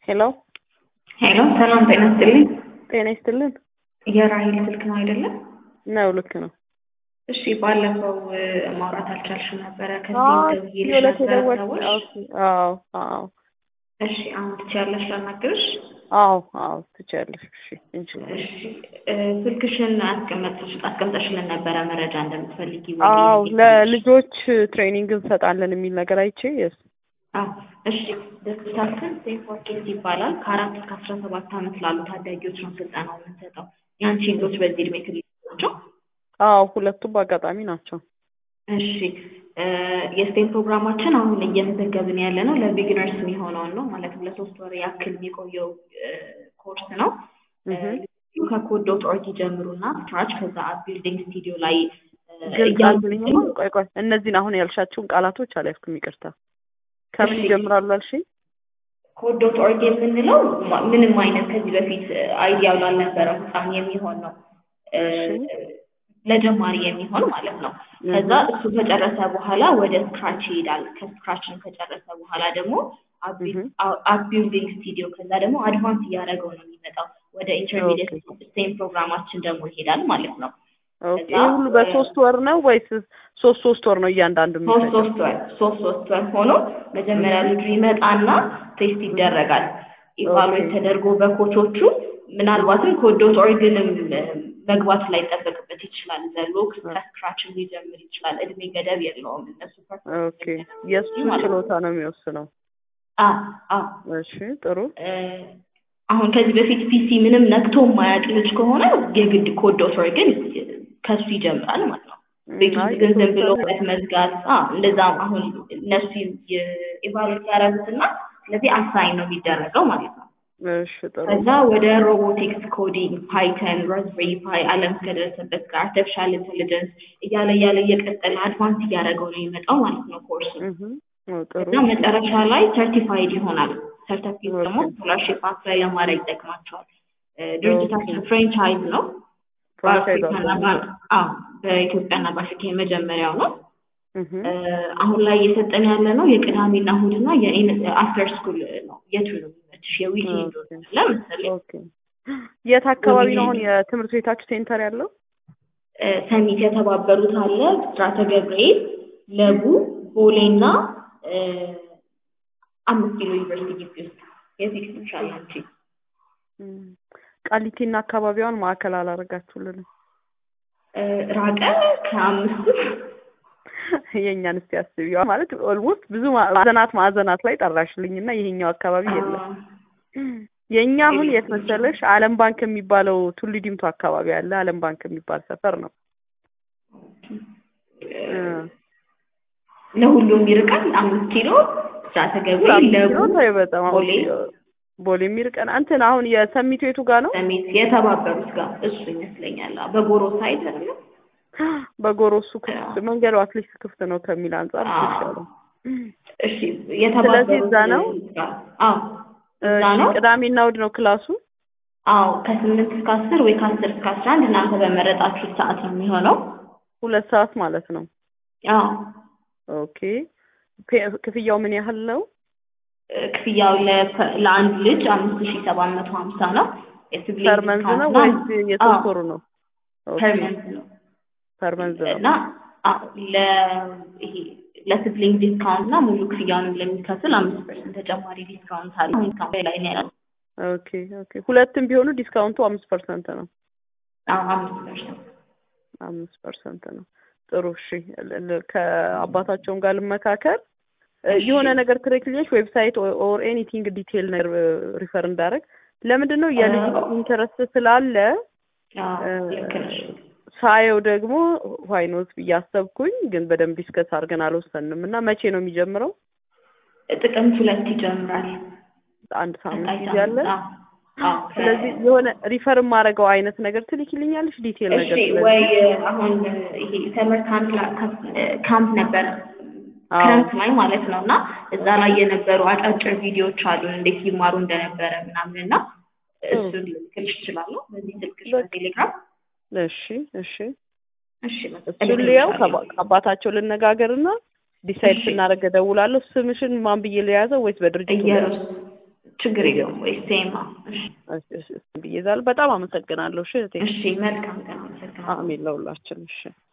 ሄሎ ሄሎ ሰላም ጤና ይስጥልኝ። ጤና ይስጥልን። የራሂል ስልክ ነው አይደለም? ነው ልክ ነው። እሺ ባለፈው እ፣ ማውራት አልቻልሽም ነበረ ከዚህ አዎ ደውዬልሽ የዕለት ነበረ የደወል ሰዎች። አዎ አዎ እሺ አሁን ትችያለሽ ላናግርሽ? አዎ አዎ ትችያለሽ። እሺ እንችላለን። እሺ እ፣ ስልክሽን አስቀመጥሽ አስቀምጠሽልን ነበረ መረጃ እንደምትፈልጊ ወይ አዎ እንዴት ነሽ? ለልጆች ትሬኒንግ እንሰጣለን የሚል ነገር አይቼ የስ አዎ እሺ ድርጅታችን ሴፍ ፎርኬት ይባላል። ከአራት እስከ አስራ ሰባት ዓመት ላሉ ታዳጊዎች ነው ስልጠናው የምንሰጠው። የአንቺ ልጆች በዚህ እድሜ ክልል ናቸው? አዎ ሁለቱም በአጋጣሚ ናቸው። እሺ እ፣ የስቴም ፕሮግራማችን አሁን እየመዘገብን ያለ ነው ለቢግነርስ የሚሆነውን ነው ማለትም ለሶስት ወር ያክል የሚቆየው እ፣ ኮርስ ነው። እ፣ እህ ከኮድ ዶት ኦርግ ይጀምሩና ስክራች ከዛ አፕ ቢልዲንግ ስቱዲዮ ላይ እ፣ ግልጽ እያሉ አልኩልኝማ። ቆይ ቆይ እነዚህን አሁን ያልሻቸውን ቃላቶች አልያዝኩም፣ ይቅርታ። ከምን እሺ። ይጀምራሉ አልሽኝ? ኮድ ዶት ኦርግ የምንለው ማ- ምንም አይነት ከዚህ በፊት አይዲያው ላልነበረው ህፃን የሚሆን ነው እ፣ እሺ። ለጀማሪ የሚሆን ማለት ነው። ከዛ እሱ ከጨረሰ በኋላ ወደ ስክራች ይሄዳል። ከስክራችን ከጨረሰ በኋላ ደግሞ እህ አፕ ቢልዲንግ ስቱዲዮ ከዛ ደግሞ አድቫንስ እያደረገው ነው የሚመጣው ወደ ኢንተርሚዲየት ስቴም ፕሮግራማችን ደግሞ ይሄዳል ማለት ነው። ኦኬ። ከዛ ይህ ሁሉ በሶስት ወር ነው ወይስ ሶስት ሶስት ወር ነው እያንዳንዱ ሶስት የሚፈጀው? ሶስት ወር ሶስት ሶስት ወር ሆኖ መጀመሪያ ልጁ ይመጣና ቴስት ይደረጋል። ኢቫሉዌት ተደርጎ በኮቾቹ ምናልባትም ኮዶት ኦሪግንም መግባት ላይ ጠበቅበት ይችላል። ዘሎ ከስክራችን ሊጀምር ይችላል። እድሜ ገደብ የለውም። እነሱ ኦኬ። የእሱ ችሎታ ነው የሚወስነው። አ አ እሺ ጥሩ። እ፣ አሁን ከዚህ በፊት ፒሲ ምንም ነክቶ የማያውቅ ልጅ ከሆነ የግድ ኮዶት ኦሪግን ከሱ ይጀምራል ማለት ነው። ቤት ውስጥ አይ ግን ዝም ብሎ የተወሰነ- በት መዝጋት አ እንደዛም አሁን እነሱ ኢቫሉዌት ያደረጉትና ስለዚህ አሳይን ነው የሚደረገው ማለት ነው። እሺ ጥሩ። ከዛ ወደ ሮቦቲክስ ኮዲንግ፣ ፓይተን፣ ራዝቤሪ ፓይ ዓለም እስከደረሰበት ጋር አርቲፊሻል ኢንቴሊጀንስ እያለ እያለ እየቀጠለ አድቫንስ እያደረገው ነው የሚመጣው ማለት ነው ኮርሱ። እህ ኦ ጥሩ። እና መጨረሻ ላይ ሰርቲፋይድ ይሆናል። ሰርቲፊኬት ደግሞ ኦኬ። ስኮላርሽፕ አፕላይ ለማድረግ ይጠቅማቸዋል። እ፣ ድርጅታችን ኦኬ። ፍሬንቻይዝ ነው። ፍራንቻይዝ በአፍሪካና አለው። በ- አዎ በኢትዮጵያና በአፍሪካ የመጀመሪያው ነው። እህ እ፣ አሁን ላይ እየሰጠን ያለ ነው የቅዳሜና እሑድና የአፍተር ስኩል ነው። የቱ ነው የሚመችሽ? የዊኬንድ ኦኬ። ለምሳሌ ኦኬ። የት አካባቢ ነው አሁን የትምህርት ቤታችሁ ሴንተር ያለው? እ፣ ሰሚት የተባበሩት አለ፣ ብስራተ ገብርኤል፣ ለቡ፣ ቦሌና እ፣ አምስት ኪሎ ዩኒቨርሲቲ ግቢ ውስጥ የዚህ ይሻል አንቺ እም፣ ቃሊቲና አካባቢዋን ማዕከል አላደረጋችሁልንም። እ፣ ራቀ ከአምስቱ የእኛን እስቲ አስቢዋ ማለት ኦልሞስት ብዙ ማዕዘናት ማዕዘናት ላይ ጠራሽልኝና ይሄኛው አካባቢ የለም። አ፣ የእኛ አሁን የት መሰለሽ ዓለም ባንክ የሚባለው ቱሉ ዲምቱ አካባቢ ያለ ዓለም ባንክ የሚባል ሰፈር ነው። እ፣ ለሁሉም ይርቃል። አምስት ኪሎ ብስራተ ገብርኤል፣ ለቡ፣ ኪሎ ተይው በጣም አሁን ቦሌ፣ ቦሌ የሚርቀን እንትን አሁን የሰሚቱ የቱ ጋር ነው? ሰሚት የተባበሩት ጋር እሱ ይመስለኛል። አዎ፣ በጎሮ ሳይድ አይደለም በጎሮ እሱ ክፍት መንገዱ አትሊስት ክፍት ነው ከሚል አንጻር እሱ ይሻላል። እሺ የተባበሩት ስለዚህ እዛ ነው? ጋር አዎ እዛ እሺ፣ ነው። ቅዳሜና እሑድ ነው ክላሱ? አዎ ከስምንት እስከ አስር ወይ ከአስር እስከ አስራ አንድ እናንተ በመረጣችሁት ሰዓት ነው የሚሆነው። ሁለት ሰዓት ማለት ነው። አዎ ኦኬ። ፔ- ክፍያው ምን ያህል ነው? እ፣ ክፍያው ለ- ለአንድ ልጅ አምስት ሺ ሰባት መቶ ሀምሳ ነው። የሲብሊንግ ፐር መንዝ ነው ዲስካውንት ወይስ የሶስት አዎ፣ ወሩ ነው? ኦኬ፣ ፐር መንዝ ነው ፐር መንዝ ነው። እና አዎ፣ ለ ይሄ ለሲብሊንግ ዲስካውንት እና ሙሉ ክፍያውንም ለሚከፍል አምስት ፐርሰንት ተጨማሪ ዲስካውንት አለ። አሁን ካምፔ ላይ ነው ያለው። ኦኬ ኦኬ። ሁለትም ቢሆኑ ዲስካውንቱ አምስት ፐርሰንት ነው። አዎ አምስት ፐርሰንት አምስት ፐርሰንት ነው። ጥሩ እሺ። ል- ል- ከአባታቸውም ጋር ልመካከል እ፣ የሆነ ነገር ትሬክልኛሽ ዌብሳይት ኦር ኤኒቲንግ ዲቴል ነገር ሪፈር እንዳደረግ ለምንድን ነው የልጅ ኢንተረስት ስላለ አዎ እ፣ ልክ ነሽ። ሳየው ደግሞ ዋይኖት ብዬ አሰብኩኝ፣ ግን በደንብ ዲስከስ አድርገን አልወሰንም እና መቼ ነው የሚጀምረው? ጥቅምት ሁለት ይጀምራል። አንድ ሳምንት ቀጣይ ጊዜ አለ። ሳምንት አዎ አዎ ስለዚህ የሆነ ሪፈር የማደርገው አይነት ነገር ትልኪልኛለሽ ዲቴል እሺ ነገር ስለዚህ ወይ አሁን ይሄ ሰመር ካምፕ ላ- ካምፕ ነበር አዎ ክረምት ላይ ማለት ነው እና እዛ ላይ የነበሩ አጫጭር ቪዲዮዎች አሉ እንዴት ይማሩ እንደነበረ ምናምን እና እሱን ልልክልሽ እችላለሁ በዚህ ስልክሽ በቃ። በቴሌግራም እሺ እሺ እሺ በቃ እሱን ልየው ከባ- ከአባታቸው ልነጋገርና ዲሳይድ እሺ። ስናደርግ እደውላለሁ። ስምሽን ማን ብዬ ልያዘው ወይስ በድርጅቱ እየሩስ ችግር የለውም ወይ ሴም እሺ እሺ፣ እሺ፣ ብዬ እዛለሁ። በጣም አመሰግናለሁ። እሺ እህቴ። እሺ መልካም ቀን አመሰግናለሁ አሜን ለሁላችን። እሺ